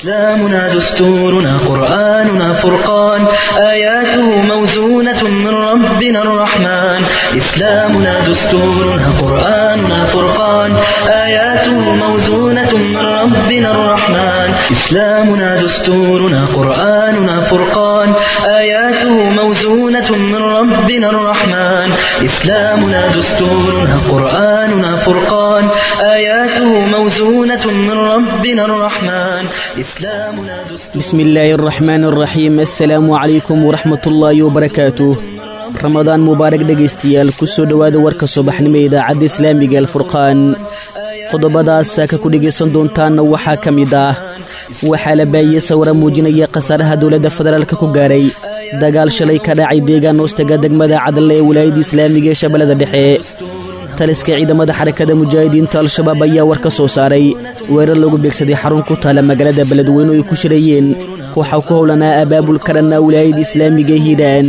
إسلامنا دستورنا قرآننا فرقان آياته موزونة من ربنا الرحمن إسلامنا دستورنا قرآننا فرقان آياته موزونة من ربنا الرحمن إسلامنا دستورنا قرآننا فرقان آياته موزونة من ربنا الرحمن إسلامنا دستورنا قرآننا فرقان آياته موزونة من ربنا الرحمن إسلامنا دستورنا بسم الله الرحمن الرحيم السلام عليكم ورحمة الله وبركاته ramadaan mubaarak dhegaystayaal ku soo dhowaada warka subaxnimo ee idaacadda islaamiga alfurqaan qodobadaas saaka ku dhegaysan doontaanna waxaa ka mid ah waxaa la baahiyey sawira muujinaya khasaaraha dowladda federaalka ku gaaray dagaal shalay ka dhacay deegaan hoostaga degmada cadale ee wilaayadda islaamiga ee shabeellada dhexe taliska ciidamada xarakada mujaahidiinta al-shabaab ayaa war ka soo saaray weerar lagu beegsaday xarun ku taala magaalada beledweyne oo ay ku shirayeen kooxa ku howlanaa abaabulka dhanna wilaayadda islaamiga ee hiiraan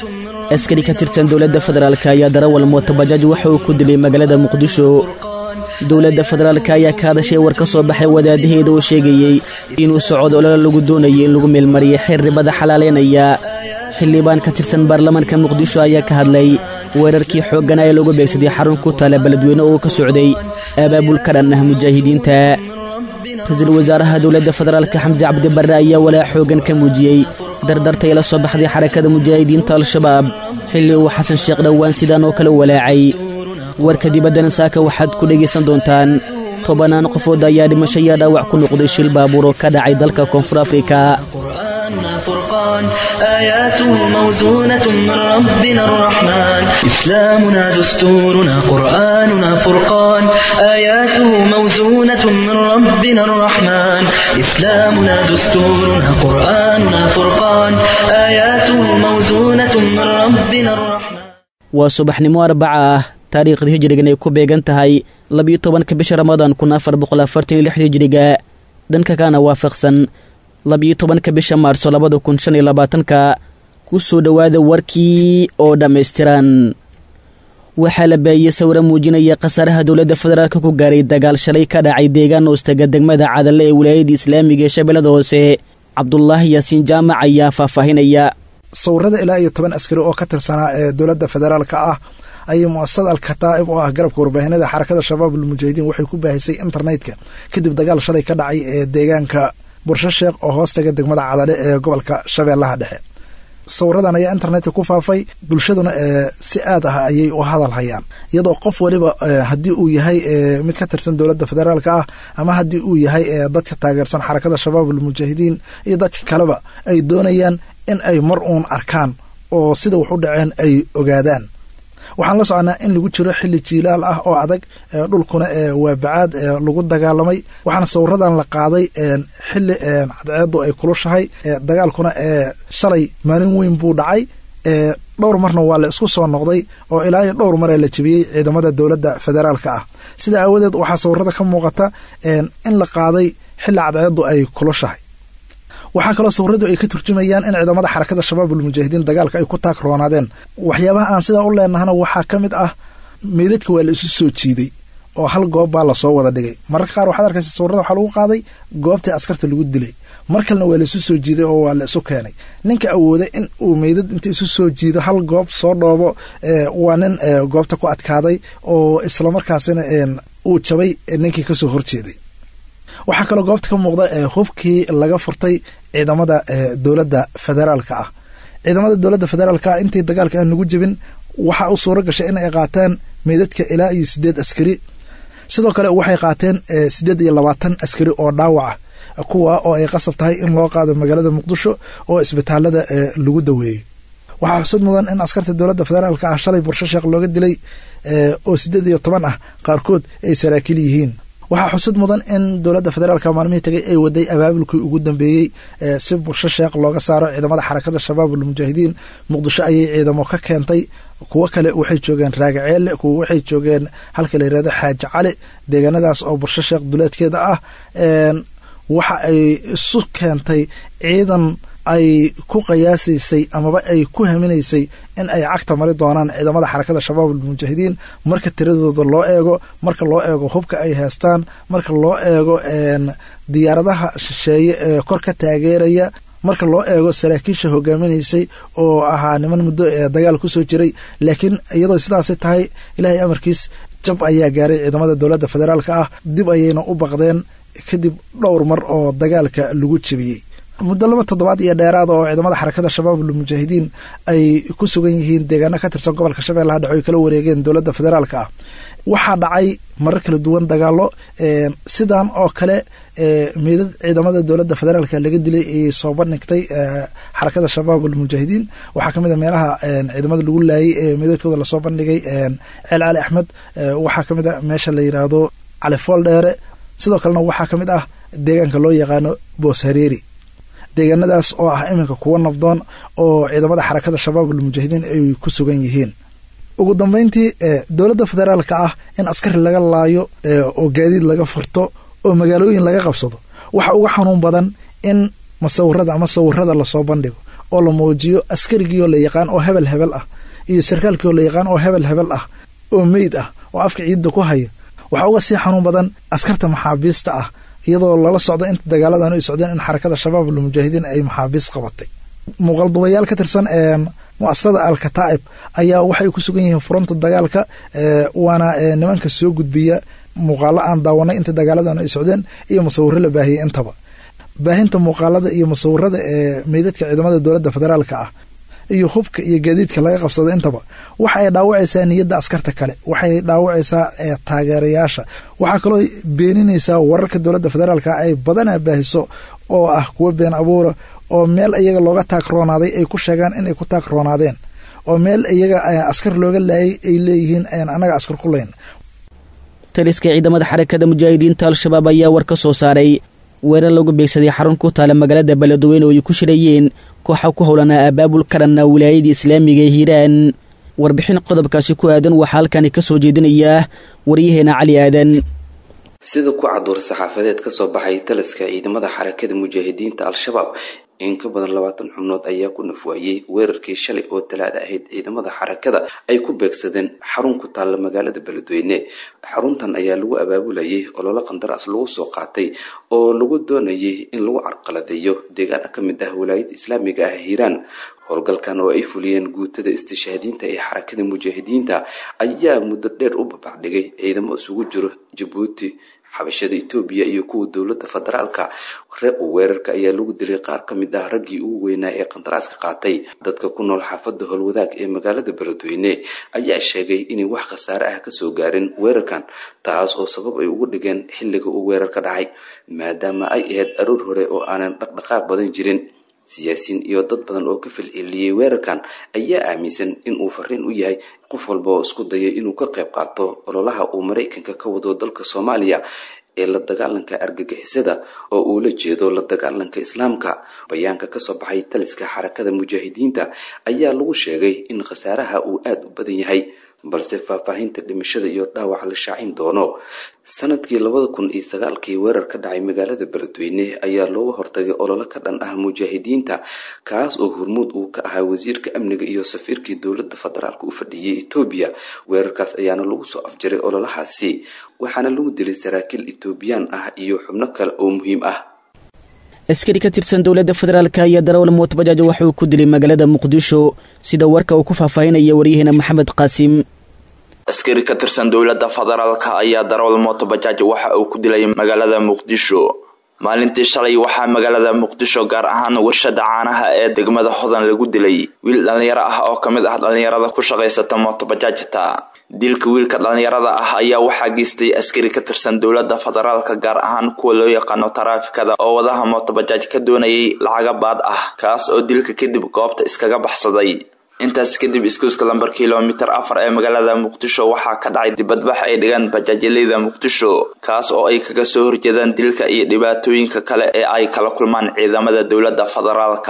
askari ka tirsan dowladda federaalk ayaa darawal mootobajaaj waxa uu ku dilay magaalada muqdisho dowladda federaalk ayaa ka hadashay war ka soo baxay wadaadaheeda oo sheegayey inuu socod olole lagu doonayay in lagu meelmariyay xeer ribada xalaaleynaya xildhibaan ka tirsan baarlamaanka muqdisho ayaa ka hadlay weerarkii xoogganaa ee lagu beegsaday xarun ku taala beledweyne oo ka socday abaabulka dhan ah mujaahidiinta ra-iisul wasaaraha dowladda federaalka xamse cabdibarre ayaa walaa xooggan ka muujiyey dardartay la soo baxday xarakada mujaahidiinta al-shabaab xilli uu xasan sheekh dhowaan sidaan oo kale walaacay warka dibaddana saaka waxaad ku dhegaysan doontaan tobannaan qofood ayaa dhimasho yaa dhaawac ku noqday shil baabuur oo ka dhacay dalka koonfur afrika قرآننا فرقان آياته موزونة من ربنا الرحمن إسلامنا دستورنا قرآننا فرقان آياته موزونة من ربنا الرحمن إسلامنا دستورنا قرآننا فرقان آياته موزونة من ربنا الرحمن waa subaxnimo arbaca ah taariikhda hijrigan ay ku beegan tahay labiyo tobanka bisha ramadaan kun afar boqol afartan iyo lix hijriga dhanka kana waafaqsan labiyo tobanka bisha maarso labada kun shan iyo labaatanka ku soo dhowaada warkii oo dhammaystiran waxaa la baahiyey sawiro muujinaya khasaaraha dowladda federaalka ku gaaray dagaal shalay ka dhacay deegaan hoostaga degmada cadale ee wilaayadda islaamiga ee shabeellada hoose cabdulaahi yaasiin jaamac ayaa faahfaahinaya sawirada ilaa iyo toban askari oo ka tirsanaa ee dowladda federaalka ah ayay muasasada al-kataa'ib oo ah garabka warbaahinada xarakada shabaab almujaahidiin waxay ku baahisay internetka kadib dagaal shalay ka dhacay ee deegaanka bursho sheekh oo hoostaga degmada cadale ee gobolka shabeellaha dhexe sawiradan ayaa internetka ku faafay bulshaduna si aad ah ayay u hadal hayaan iyadoo qof waliba haddii uu yahay mid ka tirsan dowladda federaalka ah ama haddii uu yahay dadka taageersan xarakada shabaab almujaahidiin iyo dadka kaleba ay doonayaan in ay mar uun arkaan oo sida wax u dhaceen ay ogaadaan waxaan la soconaa in lagu jiro xilli jiilaal ah oo adag dhulkuna waa bacaad lagu dagaalamay waxaana sawiradan la qaaday xilli cadceedu ay kulushahay dagaalkuna shalay maalin weyn buu dhacay dhowr marna waa la isku soo noqday oo ilaa iyo dhowr maree la jebiyey ciidamada dowladda federaalka ah sida aawadeed waxaa sawirada ka muuqata in la qaaday xilli cadceedu ay kulushahay waxaa kaloo sawiradu ay ka turjumayaan in ciidamada xarakada shabaab almujaahidiin dagaalka ay ku taagroonaadeen waxyaabaha aan sidaa u leenahana waxaa ka mid ah meydadka waa la isu soo jiiday oo hal goob baa lasoo wada dhigay mararka qaar waxaad arkaysa sawirada waxaa lagu qaaday goobtii askarta lagu dilay mar kalena waa la isu soo jiiday oo waa la isu keenay ninka awooday in uu meydad inta isu soo jiido hal goob soo dhoobo waa nin goobta ku adkaaday oo islamarkaasina uu jabay ninkii kasoo horjeeday waxaa kaloo goobta ka muuqda hubkii laga furtay ciidamada dowladda federaalka ah ciidamada dowladda federaalka ah intii dagaalka aan lagu jebin waxaa u suuro gashay in ay qaateen meydadka ilaa iyo sideed askari sidoo kale waxay qaateen sideed iyo labaatan askari oo dhaawaca kuwa oo ay qasab tahay in loo qaado magaalada muqdisho oo isbitaalada lagu daweeyey waxaa xusud mudan in askarta dowladda federaalka ah shalay bursho sheekh looga dilay oo sideed iyo toban ah qaarkood ay saraakiil yihiin waxaa xusud mudan in dowladda federaalka maalmihii tagay ay waday abaabulkii ugu dambeeyey si bursho sheekh looga saaro ciidamada xarakada shabaab almujaahidiin muqdisho ayay ciidamo ka keentay kuwo kale waxay joogeen raagaceelle kuwo waxay joogeen halka la yirahdo xaaji cali deegaanadaas oo bursho sheekh duleedkeeda ah waxa ay isu keentay ciidan ay ku qiyaasaysay amaba ay ku haminaysay in ay cagta mari doonaan ciidamada xarakada shabaab almujaahidiin marka tiradooda loo eego marka loo eego hubka ay haystaan marka loo eego diyaaradaha shisheeye ee kor ka taageeraya marka loo eego saraakiisha hogaaminaysay oo ahaa niman muddo ee dagaal kusoo jiray laakiin iyadoo sidaasi tahay ilaahay amarkiis jab ayaa gaaray ciidamada dowladda federaalka ah dib ayayna u baqdeen kadib dhowr mar oo dagaalka lagu jebiyey muddo laba toddobaad iyo dheeraada oo ciidamada xarakada shabaab almujaahidiin ay ku sugan yihiin deegaano ka tirsan gobolka shabeellaha dhexe oy kala wareegeen dowladda federaalka ah waxaa dhacay marar kala duwan dagaalo sidan oo kale meydad ciidamada dowladda federaalka laga dilay ayay soo bandhigtay xarakada shabaab almujaahidiin waxaa kamid a meelaha ciidamada lagu laayay ee meydadkooda lasoo bandhigay ceel cali axmed waxaa kamid a meesha la yiraahdo cali fool dheere sidoo kalena waxaa ka mid ah deegaanka loo yaqaano boos hareeri deegaanadaas oo ah iminka kuwa nabdoon oo ciidamada xarakada shabaab almujaahidiin ay ku sugan yihiin ugu dambeyntii dowladda federaalka ah in askari laga laayo oo gaadiid laga furto oo magaalooyin laga qabsado waxa uga xanuun badan in masawirada ama sawirada lasoo bandhigo oo la muujiyo askarigii oo la yaqaan oo hebel hebel ah iyo sarkaalkii oo la yaqaan oo hebel hebel ah oo meyd ah oo afka ciidda ku haya waxaa uga sii xanuun badan askarta maxaabiista ah iyadoo lala socdo inta dagaaladan ay socdeen in xarakada shabaab almujaahidiin ay maxaabiis qabatay muuqaldubayaal ka tirsan muasasada alkataa'ib ayaa waxay ku sugan yihiin furunta dagaalka waana nimanka soo gudbiya muuqaalo aan daawanay inta dagaaladan ay socdeen iyo musawiro la baahiyey intaba baahinta muuqaalada iyo musawirada ee meydadka ciidamada dowladda federaalka ah iyo hubka iyo gaadiidka laga qabsada intaba waxa ay dhaawacaysaa niyadda askarta kale waxay dhaawacaysaa taageerayaasha waxaa kaloo beeninaysaa wararka dowladda federaalka ay badanaa baahiso oo ah kuwo been abuura oo meel iyaga looga taagroonaaday ay ku sheegaan inay ku taagroonaadeen oo meel iyaga askar looga laayay ay leeyihiin annaga askar ku layn taliska ciidamada xarakada mujaahidiinta al-shabaab ayaa war ka soo saaray weerar lagu beegsaday xarun ku taala magaalada beledweyne oo ay ku shirayeen kooxa ku howlanaa abaabul karanna wilaayadii islaamiga ee hiiraan warbixin qodobkaasi ku aadan waxaa halkani ka soo jeedinayaa waryaheena cali aadan sida ku caduur saxaafadeed ka soo baxay taliska ciidamada xarakada mujaahidiinta al-shabaab in ka badan labaatan xubnood ayaa ku nafwaayey weerarkii shalay oo talaada ahayd ciidamada xarakada ay ku beegsadeen xarun ku taalla magaalada beledweyne xaruntan ayaa lagu abaabulayay ololo qandaraas lagu soo qaatay oo lagu doonayay in lagu carqaladeeyo deegaana ka mid ah walaayada islaamiga ah hiiraan howlgalkan oo ay fuliyeen guutada istishaadiinta ee xarakada mujaahidiinta ayaa muddo dheer u babacdhigay ciidamo isugu jiro jabuuti xabashada etoobiya iyo kuwa dowladda federaalka reeb weerarka ayaa lagu dilay qaar ka mid ah raggii ugu weynaa ee qandaraaska qaatay dadka ku nool xaafadda howlwadaag ee magaalada beledweyne ayaa sheegay inay wax khasaare ah kasoo gaarin weerarkan taas oo sabab ay ugu dhigeen xilliga uu weerar ka dhacay maadaama ay ahayd aroor hore oo aanan dhaqdhaqaaq badan jirin siyaasiyiin iyo dad badan oo ka filciliyey weerarkan ayaa aaminsan in uu fariin u yahay qof walba oo isku dayay inuu ka qayb qaato ololaha uu maraykanka ka wado dalka soomaaliya ee la dagaalanka argagixisada oo uu la jeedo la dagaalanka islaamka bayaanka kasoo baxay taliska xarakada mujaahidiinta ayaa lagu sheegay in khasaaraha uu aada u badan yahay balse faahfaahinta dhimashada iyo dhaawac la shaacin doono sanadkii labada kun iyo sagaalkii weerar ka dhacay magaalada beledweyne ayaa looga hortagay ololo ka dhan ah mujaahidiinta kaas oo hormuud uu ka ahaa wasiirka amniga iyo safiirkii dowladda federaalk u fadhiyey etoobiya weerarkaas ayaana lagu soo afjaray ololahaasi waxaana lagu dilay saraakiil etoobiyaan ah iyo xubno kale oo muhiim ah askari ka tirsan dowladda federaalka iyo darawal mootobajaaj waxauu ku dilay magaalada muqdisho sida warka uu ku faahfaahinaya waryaheena maxamed qaasim askari ka tirsan dowladda federaalka ayaa darawal mootobajaaj waxa uu ku dilay magaalada muqdisho maalintii shalay waxaa magaalada muqdisho gaar ahaan warshada caanaha ee degmada hodan lagu dilay wiil dhallinyaro ah oo ka mid ah dhallinyarada ku shaqaysata mootobajaajta dilka wiilka dhallinyarada ah ayaa waxaa geystay askari ka tirsan dowladda federaalka gaar ahaan kuwa loo yaqaano taraafikada oo wadaha mootobajaaj ka doonayay lacaga baad ah kaas oo dilka kadib goobta iskaga baxsaday intaas kadib iskuuska lambar kilomitir afar ee magaalada muqdisho waxaa ka dhacay dibadbax ay dhigaan bajaajyaleyda muqdisho kaas oo ay kaga soo horjeedaan dilka iyo dhibaatooyinka kale ee ay kala kulmaan ciidamada dowladda federaalka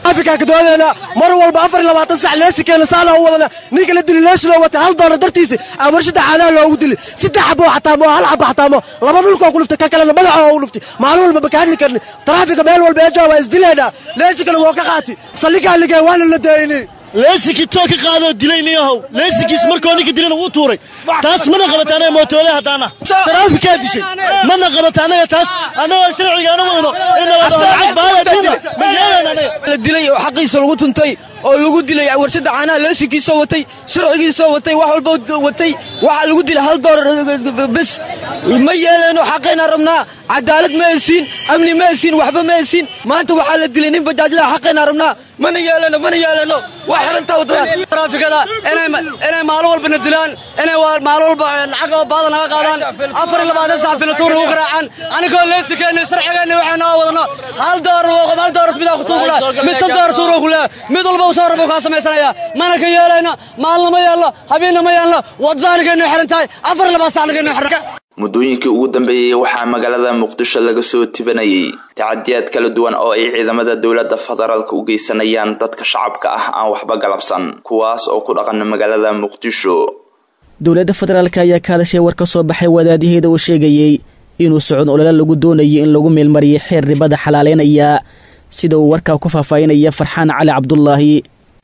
afrika ka doodeena mar walba afar iyo labaatan sac leesikeena saana u wadana ninka la dili leesiloo watay hal doolar dartiisa aa warshada caanaha loogu dili saddex xabo xataamo hal xabo xataamo laba dhulkoo ku luftay ka kalena madaxa oo u luftay maalin walba baka hadli karni taraafika meel walba eejaa waa isdileena leesikana woo ka qaati saldhigaa ligee waana la daayni leesikii too ka qaadoo dilay niyahow leesikiis markoo ninka dilana wuu tuuray taas mana qabata anaga mootoole haddaana taraafikaa dishay mana qabata anaga taas annagoo sharcigaana wadno inlacag baada ma yeelaan anaga la dilay oo xaqiisa lagu tuntay oo lagu dilay warshada caanaha leesikiisoo watay sharcigiisoo watay wax walba watay waxaa lagu dilay hal doolar bes ma yeeleeno xaqayna rabnaa cadaalad ma hesiin amni ma hesiin waxba ma hesiin maanta waxaa la dilay nin bajaajlaha xaqayna rabnaa mana yeeleeno mana yeeleeno waa xirantaa wadadaan taraafikada inay maalin walbana dilaan inay maalin walba lacag oo baada naga qaadaan afar iyo labaatan sac filatuur nagu garaacaan anigoo leesikeena sharcigeenna waxay noo wadano hal doolar wooqo hal doolar midaa ku tuugula mid shan doolar tuuro ku leeya mid walba uu soo rabo kaa samaysanaya mana ka yeelayna maalna ma yeelno habeenna ma yeelno waddaanigeennu xiran tahay afar iyo labaatan sacnigeennu xiran muddooyinkii ugu dambeeyey waxaa magaalada muqdisho laga soo tibanayay tacadiyaad kala duwan oo ay ciidamada dowladda federaalka u geysanayaan dadka shacabka ah aan waxba galabsan kuwaas oo ku dhaqan magaalada muqdisho dowladda federaalk ayaa ka hadashay war ka soo baxay wadaadaheeda uu sheegayey inuu socod olole lagu doonayo in lagu meelmariyay xeer ribada xalaaleynaya sida uu warkaa ku faahfaahinaya farxaan cali cabdulaahi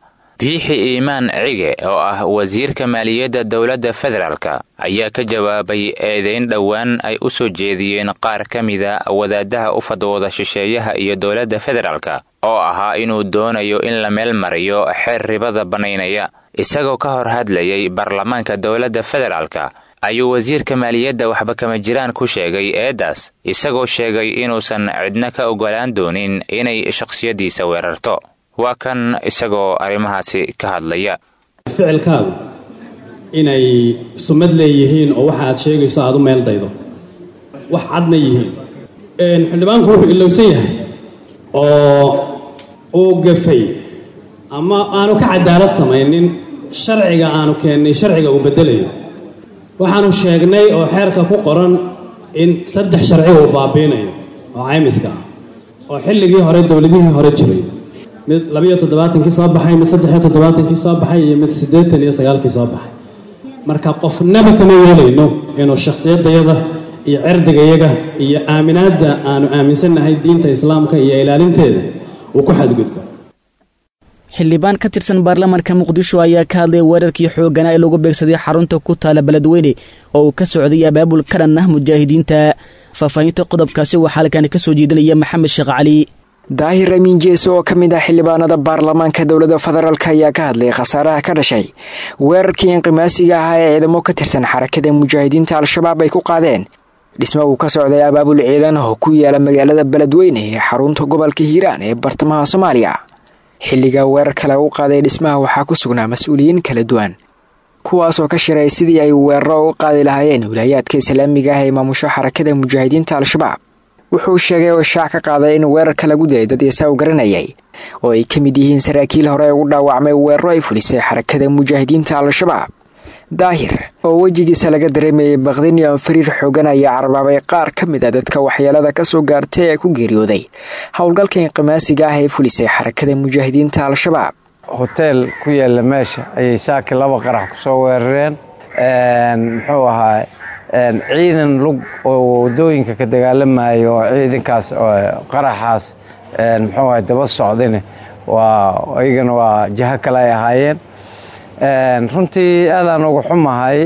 biixi iimaan cige oo ah wasiirka maaliyadda dowladda federaalka ayaa ka jawaabay eedayn dhowaan ay u soo jeediyeen qaar ka mida wadaadaha u fadwooda shisheeyaha iyo dowladda federaalka oo ahaa inuu doonayo in la meel mariyo xeer ribada bannaynaya isagoo ka hor hadlayay baarlamaanka dowladda federaalka ayuu wasiirka maaliyadda waxba kama jiraan ku sheegay eeddaas isagoo sheegay inuusan cidna ka oggolaan doonin inay shakhsiyaddiisa weerarto waa kan isagoo arrimahaasi ka hadlaya ficilkaagu inay sumad leeyihiin oo waxa aad sheegayso aad u meel daydo wax cadna yihiin xildhibaanku wuxuu ilowsan yahay oo uu gafay ama aanu ka cadaalad samaynin sharciga aanu keennay sharciga uu beddelayo waxaanu sheegnay oo xeerka ku qoran in saddex sharci uu baabiinayo oo caymiska ah oo xilligii hore dowladihii hore jiray mid labiyo toddobaatankii soo baxay mid saddexiyo toddobaatankii soo baxay iyo mid siddeetan iyo sagaalkii soo baxay marka qofnaba kama yeelayno inuu shakhsiyadayada iyo cirdigayaga iyo aaminaadda aanu aaminsannahay diinta islaamka iyo ilaalinteeda uu ku xadgudbo xildhibaan ka tirsan baarlamaanka muqdisho ayaa ka hadlay weerarkii xooggana ee lagu beegsaday xarunta ku taala beledweyne oo uu ka socday abaabul ka dhan ah mujaahidiinta faahfaahinta qodobkaasi waxaa halkaani ka soo jeedinaya maxamed sheekh cali daahir amiin jeese oo ka mid ah xildhibaanada baarlamaanka dowladda federaalk ayaa ka hadlay khasaaraha ka dhashay weerarkii inqimaasiga ahaa ee ciidamo ka tirsan xarakada mujaahidiinta al-shabaab ay ku qaadeen dhisma uu ka socday abaabul ciidan oo ku yaala magaalada beledweyne ee xarunta gobolka hiiraan ee bartamaha soomaaliya xilliga weerarka lagu qaaday dhismaha waxaa ku sugnaa mas-uuliyiin kala duwan kuwaasoo ka shiray sidii ay weeraro u qaadi lahaayeen wilaayaadka islaamiga ah ee maamusho xarakada mujaahidiinta al-shabaab wuxuu sheegay oo shaac ka qaaday in weerarka lagu dilay dad isaa u garanayay oo ay ka mid yihiin saraakiil hore ugu dhaawacmay weeraro ay fulisay xarakada mujaahidiinta al-shabaab daahir oo wejigiisa laga dareemayay bakdin iyo fariir xoogan ayaa carbaabay qaar ka mid a dadka waxyeelada kasoo gaartay ee ku geeriyooday howlgalka inqimaasiga ah ee fulisay xarakada mujaahidiinta al-shabaab hoteel ku yaala meesha ayay saaki laba qarax kusoo weerareen muxuu ahaa ciidan lug oo wadooyinka ka dagaalamayo oo ciidankaas qaraxaas muxuu ahay daba socdane waa iyagana waa jaho kale ay ahaayeen runtii aadaan uga xumahay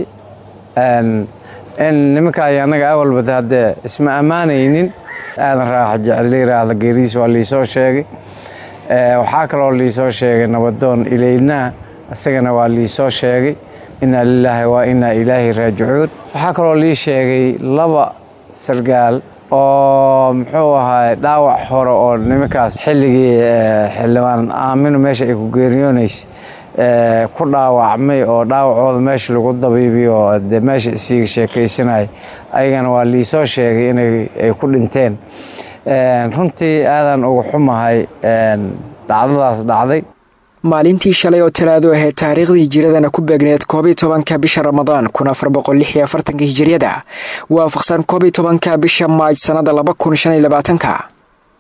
in nimanka ay annaga awalbada haddee isma ammaanaynin aadan raaxa jecel yiraahda geeridiis waa liisoo sheegay waxaa kaloo liisoo sheegay nabadoon ilaynaa isagana waa liisoo sheegay inaa lilaahi waa inaa ilaahi raajicuun waxaa kaloo lii sheegay laba sargaal oo muxuu ahaay dhaawac hore oo nimankaas xilligii xildhibaan aamino meesha ay ku geeriyoonaysay ku dhaawacmay oo dhaawacooda meesha lagu dabiibiyo oo de meesha isiiga sheekaysanaya ayagana waa liisoo sheegay inay ay ku dhinteen runtii aadaan uga xumahay dhacdadaas dhacday maalintii shalay oo talaado ahayd taariikhdii hijiradana ku beegneed koobiy tobanka bisha ramadaan kun afar boqol lix iyo afartanka hijiriyada waafaqsan koobiy tobanka bisha maaj sannada laba kun shan iyo labaatanka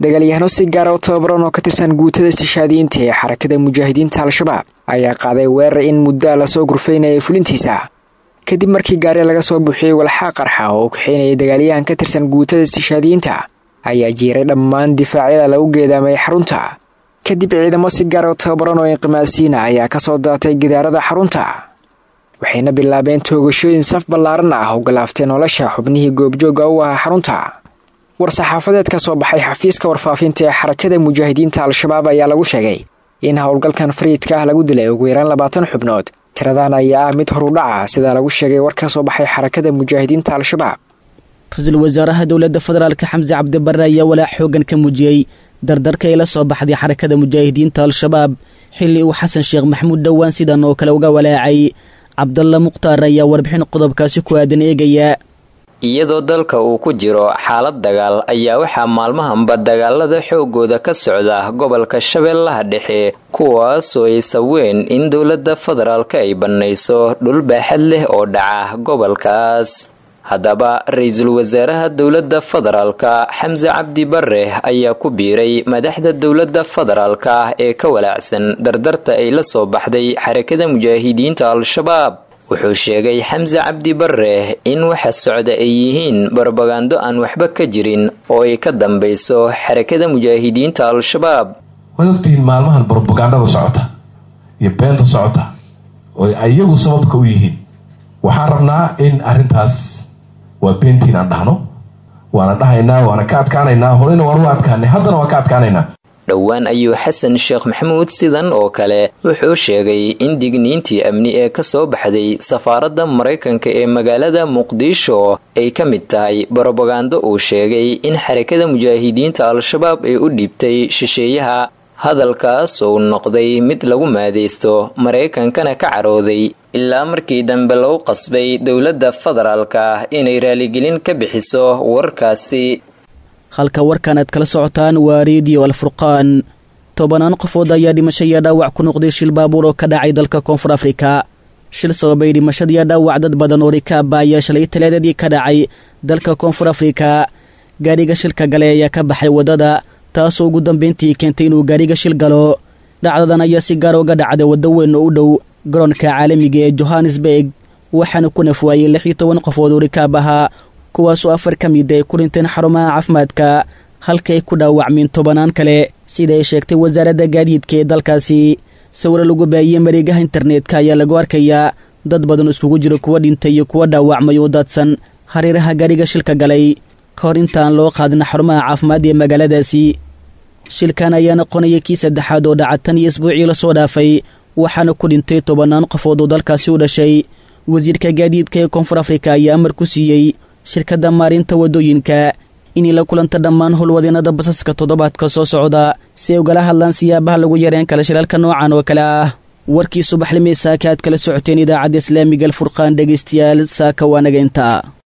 dagaalyahano si gaara u tababaran oo ka tirsan guutada istishaadiyiinta ee xarakada mujaahidiinta al-shabaab ayaa qaaday weerar in muddaa lasoo gurfaynayay fulintiisa kadib markii gaari laga soo buuxiyey walxaa qarxa oo u kaxeynayay dagaalyahan ka tirsan guutada istishaadiyiinta ayaa jiiray dhammaan difaacyada lagu geedaamay xarunta kadib ciidamo si gaara u tababaran oo inqimaasiina ayaa kasoo daatay gidaarada xarunta waxayna bilaabeen toogashooyin saf ballaaran ah oo galaaftay nolosha xubnihii goobjooga u ahaa xarunta war-saxaafadeed ka soo baxay xafiiska warfaafinta ee xarakada mujaahidiinta al-shabaab ayaa lagu sheegay in howlgalkan fariidka ah lagu dilay ugu yaraan labaatan xubnood tiradan ayaa ah mid horudhaca sidaa lagu sheegay war ka soo baxay xarakada mujaahidiinta al-shabaab ra-iisul wasaaraha dowladda federaalk xamse cabdibare ayaa walaac xoogan ka muujiyey dardarka ay la soo baxday xarakada mujaahidiinta al-shabaab xilli uu xasan sheekh maxamuud dhowaan sidan oo kale uga walaacay cabdalla mukhtaar ayaa warbixin qodobkaasi ku aadan eegaya iyadoo dalka uu ku jiro xaalad dagaal ayaa waxaa maalmahanba dagaalada xoogooda ka socda gobolka shabeellaha dhexe kuwaasoo ay saween in dowladda federaalka ay bannayso dhul baaxad leh oo dhaca gobolkaas haddaba ra-iisul wasaaraha dowladda federaalka xamse cabdi bare ayaa ku biiray madaxda dowladda federaalka ee ka walaacsan dardarta ay la soo baxday xarakada mujaahidiinta al-shabaab wuxuu sheegay xamse cabdi bare in waxa socda ay yihiin barbagando aan waxba ka jirin oo ay ka dambayso xarakada mujaahidiinta al-shabaab waad ogtihiin maalmahan brobagandada socota iyo beenta socota oo ayagu sababka u yihiin waxaan rabnaa in arrintaas waa beentiin aan dhahno waana dhahaynaa waana ka adkaanaynaa horeyna waan u adkaanay haddana waan ka adkaanaynaa dhowaan ayuu xasan sheekh maxamuud sidan oo kale wuxuu sheegay in digniintii amni ee kasoo baxday safaaradda maraykanka ee magaalada muqdisho ay ka mid tahay brobagando uu sheegay in xarakada mujaahidiinta al-shabaab ay u dhiibtay shisheeyaha hadalkaas uu noqday mid lagu maadaysto maraykankana ka carooday ilaa markii dambe lagu qasbay dowladda federaalka inay raaligelin ka bixiso warkaasi halka warkan aad kala socotaan waa rediyo alfurqaan tobanaan qofood ayaa dhimasho iyo dhaawac ku noqday shil baabuur oo ka dhacay dalka koonfur afrika shil sababay dhimashadiiyo dhaawac dad badan oo rikaaba ayaa shalay talaadadii ka dhacay dalka koonfur afrika gaadhiga shilka gale ayaa ka baxay waddada taasoo ugu dambayntii keentay inuu gaadhiga shil galo dhacdadan ayaa si gaar uga dhacday waddo weyn oo u dhow garoonka caalamiga ee johannesburg waxaana ku nafwaayey lix iyo toban qofood oo rikaab ahaa kuwaasoo afar ka mid ay ku dhinteen xarumaha caafimaadka halka ay ku dhaawacmeen tobanaan kale sida ay sheegtay wasaaradda gaadiidka ee dalkaasi sawiro lagu baahiyey mareegaha internetka ayaa lagu arkayaa dad badan iskugu jira kuwa dhintay iyo kuwa dhaawacmay oo daadsan hareeraha gaadhiga shilka galay ka hor intaan loo qaadin xarumaha caafimaad ee magaaladaasi shilkan ayaa noqonaya kii saddexaad oo dhaca tan iyo isbuucii lasoo dhaafay waxaana ku dhintay tobannaan qofood oo dalkaasi u dhashay wasiirka gaadiidka ee koonfur afrika ayaa amar ku siiyey shirkadda maarinta waddooyinka inay la kulanta dhammaan howlwadeennada basaska toddobaadka soo socda si ay ugala hadlaan siyaabaha lagu yareen kala shilaalka noocan oo kale ah warkii subaxlimee saaka aad kala socoteen idaacadda islaamiga alfurqaan dhegaystayaal saaka waa naga intaa